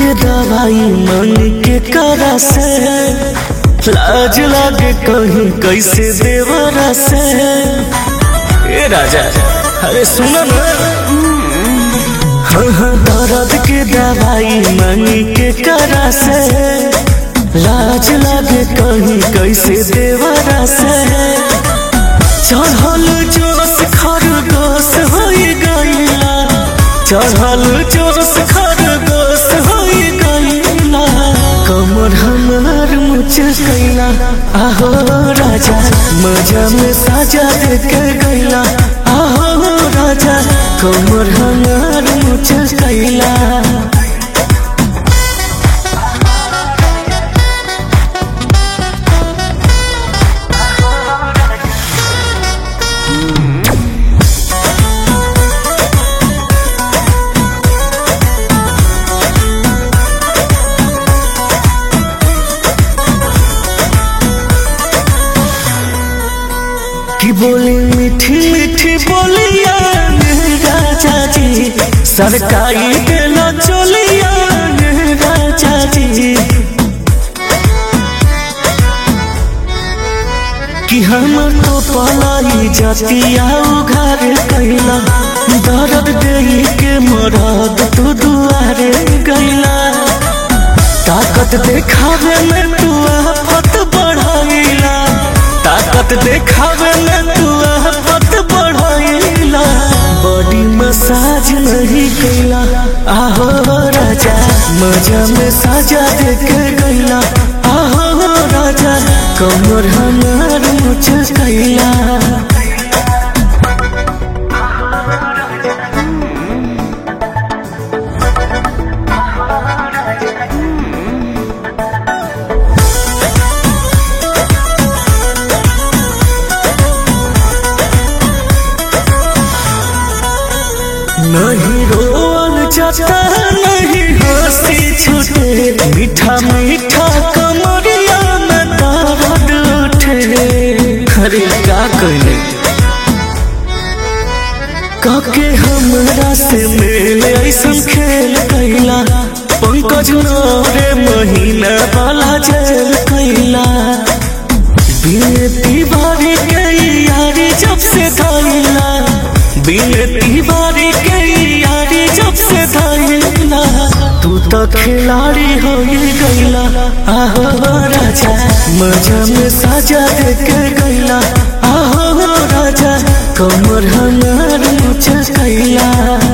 के दवाई मन के करा से लाज लागे कहीं कैसे देवरा से ए राजा अरे सुनो ना हाँ हाँ दर्द के दवाई मन के करा से लाज लागे कहीं कैसे देवरा से चढ़ल जोश खरगोश हो गईला चढ़ल जोश खरगोश हो गईला कमर हमार मुचकैला आहो राजा मजा में साजा देके गईला आहो राजा कमर हमार मुचकैला की बोली मीठी मीठी बोलिया राजा जी सरकारी देना चोलिया राजा जी कि हम तो पलाई जातिया उघार कैला दर्द दे के मरद तू दुआरे गैला ताकत देखावे में तू आफत बढ़ाइला ताकत देखावे में तू आफत बढ़ाइला बॉडी मसाज नहीं कैला आहो राजा मजा में साजा देके गैला आहो राजा कमर हमार मुझ कैला नहीं रोल जाता नहीं हंसी छूटे मीठा मीठा कमरिया में दर्द उठे अरे का कहले काके हमरा से मेल ऐसन खेल कैला पंकज नौरे महीना वाला जेल कैला बिनती बारी के यारी जब से धैला बिनती बारी के यारी जब से धैला तू तो खिलाड़ी हो गईला आहो राजा मजा में साजा देके गईला आहो राजा कमर हमार मुझ कैला